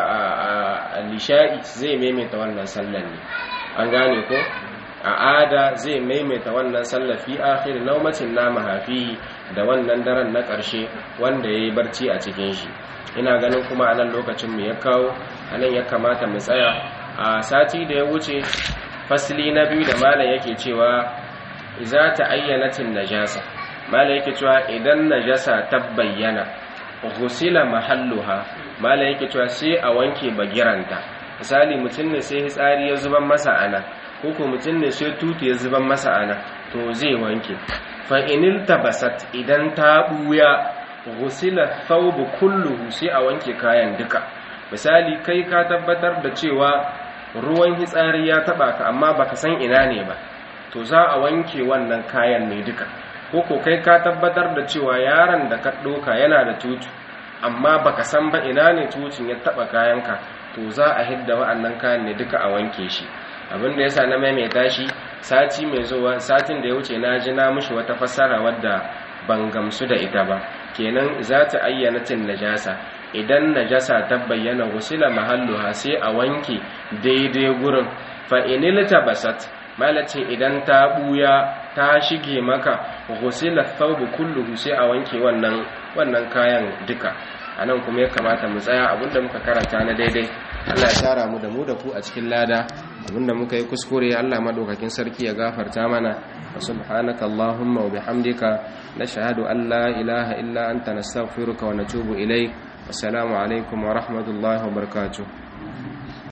a lisha'i zai maimaita wannan sallar ne an gane ko a ada zai maimaita wannan sallar fi akhir naumacin na mahafihi da wannan daren na ƙarshe wanda ya yi barci a cikin shi ina ganin kuma a nan lokacin mu ya kawo a nan ya kamata mu tsaya a sati da ya wuce fasli na biyu da malam yake cewa za ta ayyanatin najasa malam yake cewa idan najasa ta bayyana ghusila mahalluha malam yake cewa sai a wanke bagiranta misali mutum ne sai hitsari ya zuban masa ana ko ko mutum ne sai tutu ya zuban masa ana to zai wanke fa inil tabasat idan ta buya ghusila thawbu kulluhu sai a wanke kayan duka misali kai ka tabbatar da cewa ruwan hitsari ya taba ka amma baka san ina ne ba to za a wanke wannan kayan ne duka ko kai ka tabbatar da cewa yaron da ka doka yana da tutu amma baka san ba ina ne tutun ya taba kayanka to za a hidda wa'annan kayan ne duka a wanke shi abin da yasa na maimaita shi sati mai zuwa satin da ya wuce na ji na mishi wata fassara wadda ban gamsu da ita ba kenan za ta ayyana tin najasa idan najasa ta bayyana wusila mahalluha sai a wanke daidai gurin fa inil tabasat malace idan ta buya ta shige maka wusila thawbu kulluhu sai a wanke wannan wannan kayan duka anan kuma ya kamata mu tsaya abinda muka karanta na daidai Allah ya tara mu da mu da ku a cikin lada abinda muka yi kuskure Allah madaukakin sarki ya gafarta mana subhanaka allahumma wa bihamdika nashhadu an la ilaha illa anta nastaghfiruka wa natubu ilayk assalamu alaikum wa rahmatullahi wa barakatuh